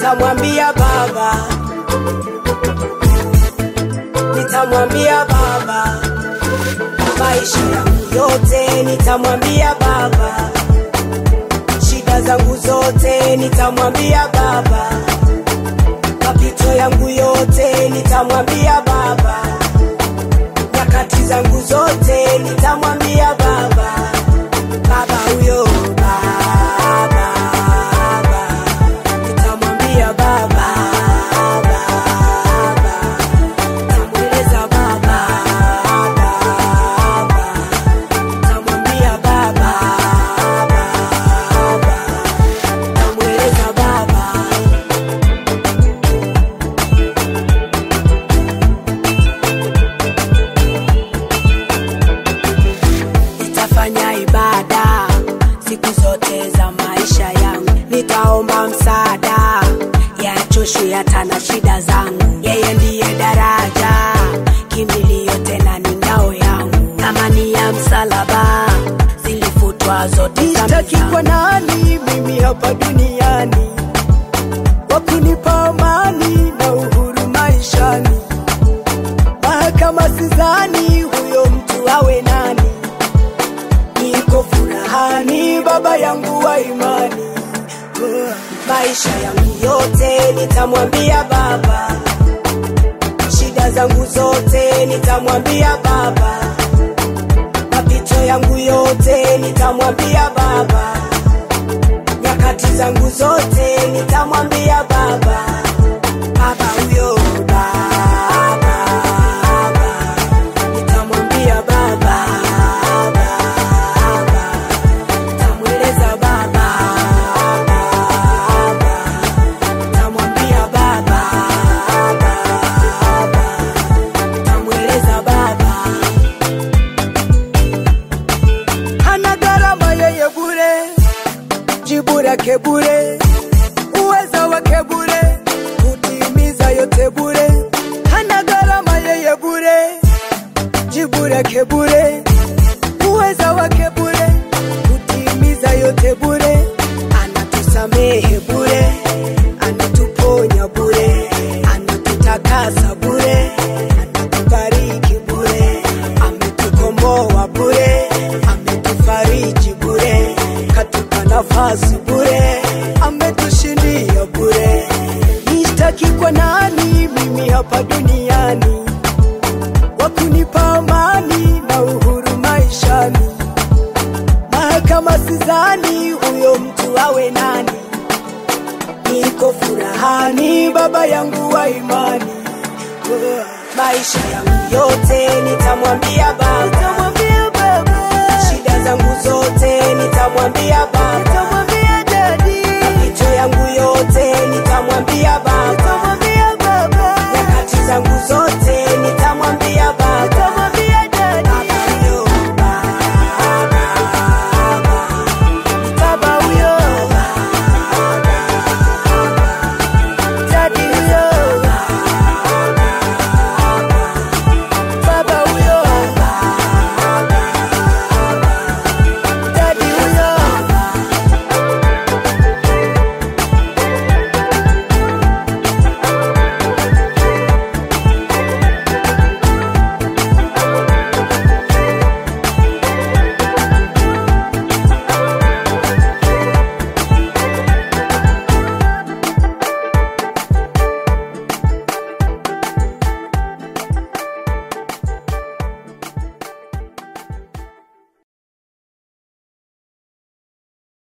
nitamwambia baba, nitamwambia baba, maisha yangu yote nitamwambia baba, shida zangu zote nitamwambia baba, mapito yangu yote nitamwambia baba, nyakati zangu zote nitamwambia baba, baba huyo baba, baba, nitamwambia baba, baba, nitamweleza baba, baba, nitamwambia baba, baba, nitamweleza baba. nitafanya ibada siku zote za maisha yangu, nitaomba msaada yachoshu yatana shida zangu. Yeye ndiye daraja, kimbilio tena ni ngao yangu, thamani ya msalaba zilifutwa zote dhambi Nitaki zangu. kwa nani mimi hapa duniani wa kunipa amani na uhuru maishani. Mahakama sidhani huyo mtu awe nani. Niko furahani, baba yangu wa imani. Uh, maisha yangu yote nitamwambia baba, shida zangu zote nitamwambia baba, mapito yangu yote nitamwambia baba, nyakati zangu zote nitamwambia baba, baba huyo baba, baba, nitamwambia baba, baba, nitamweleza baba, baba, nitamwambia baba, baba, nitamweleza baba. hana gharama yeye bure, jibu lake bure, uweza wake bure, kutimiza yote bure. Hana gharama yeye bure, jibu lake bure, uweza wake bure, kutimiza yote bure. Anatusamehe bure, anatuponya bure, anatutakasa bure, anatubariki bure, ametukomboa bure, ametufariji bure, katupa nafasi bure, ametushindia bure. Nishtaki kwa nani mimi hapa duniani, wa kunipa amani na uhuru maishani mahakama sidhani huyo mtu awe nani. Niko furahani, baba yangu wa imani. Uh, maisha yangu yote nitamwambia baba, Nitamwambia baba, shida zangu zote nitamwambia baba,